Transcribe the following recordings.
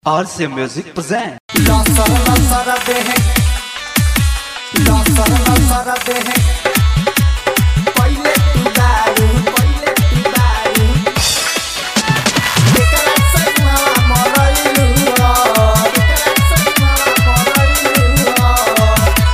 RC Music present. लसर लसर देहे लसर लसर देहे पहिले तू दारू पहिले तू दारू एकरा संगवा मरैलू हो एकरा संगवा मरैलू हो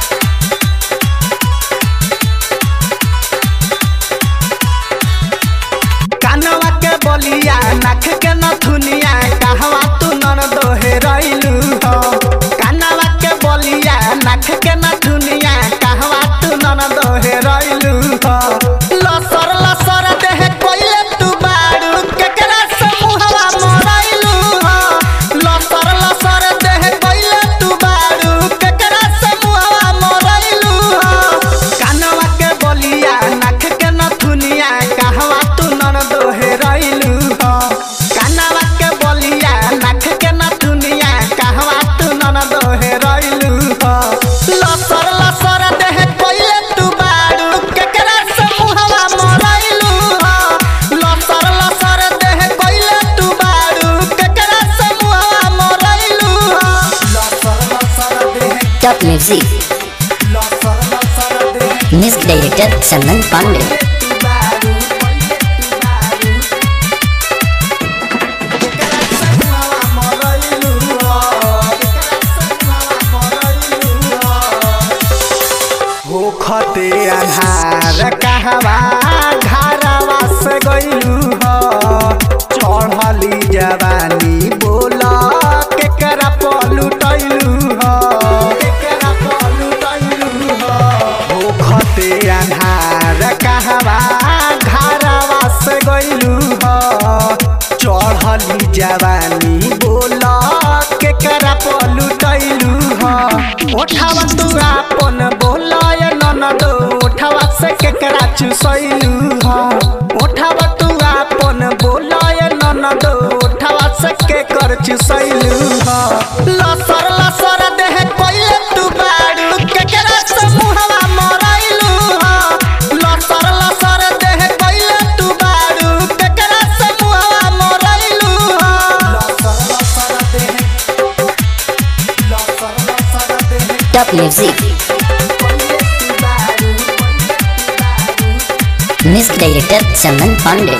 कानवा के बलिया नाक के नथुनिया कहवा तू नन दोहे रैलू हो कानवा के बलिया नाक के नथुनिया कहवा तू नन दोहे रैलू हो लसर लसर देह कोइले तू बाड़ू केकरा समूहवा मरैलू हो लसर लसर देह कोइले तू बाड़ू केकरा समूहवा मरैलू हो कानवा के बलिया नाक के नथुनिया कहवा तू नन दोहे रैलू हो कानवा के बलिया नाक के नथुनिया कहवा तू नन दोहे रैलू हो लसर लसर देह कोइले तू बाड़ू केकरा समूहवा मरैलू हो लसर लसर देह कोइले तू बाड़ू केकरा समूहवा मरैलू हो लसर लसर देह Top Music, लसर लसर देह Music Director Salman Pandey. होखते अन्हार कहवा घरवा से गइलू हो चढ़ली जवानी बोला केकरा पलुटैलू हो केकरा पलुटैलू हो होखते अन्हार कहवा घरवा से गइलू हो चढ़ली जवानी बोला केकरा पलुटैलू हो ओठावा तू आपन बोलाय ननद ओठावा से केकरा चुसैलू हो ओठावा तू आपन बोलाय ननद ओठावा से केकर चुसैलू हो लसर लसर देह कोइले तू बाड़ू केकरा समूहवा मरैलू हो लसर लसर देह कोइले तू बाड़ू केकरा समूहवा मरैलू हो लसर लसर देह लसर लसर देह Top Music, कोइले तू बाड़ू कोइले तू बाड़ू Music Director Salman Pandey.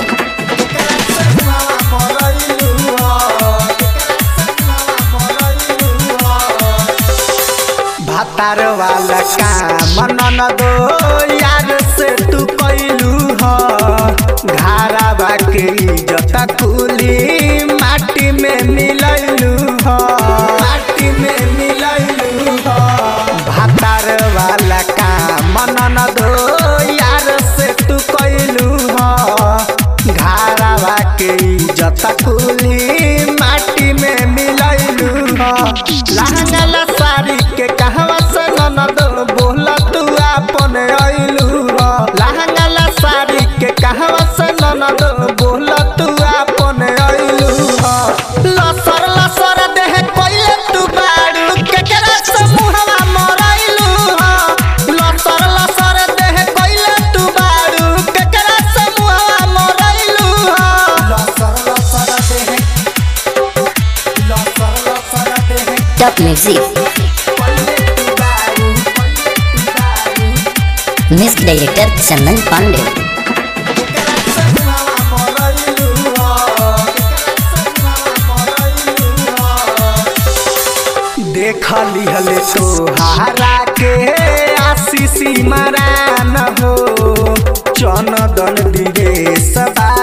भातार वाला काम नन दो यार से तू कैलू हो घारा बाके इज्जत कुली माटी में मिलैलू हो माटी में मिलैलू हो भातार वाला काम नन दो यार से तू कैलू हो घारावा के इज्जत कुली माटी में मिलैलू हो लहंगा साड़ी के कहवा से ननद बोला तू आपन अइलू हो लहंगा साड़ी के कहवा से ननद बोला तू आपन अइलू हो लसर लसर देह कोइले तू बाड़ू केकरा समूहवा मरैलू हो लसर लसर देह कोइले तू बाड़ू केकरा समूहवा मरैलू हो लसर लसर देह लसर लसर देह Top Music, कोइले तू बाड़ू कोइले तू बाड़ू Music Director Salman Pandey. केकरा समूहवा मरैलू हो केकरा समूहवा मरैलू हो देख लिहले तोहारा के आशीषी मरान हो चनदन दिवेश बा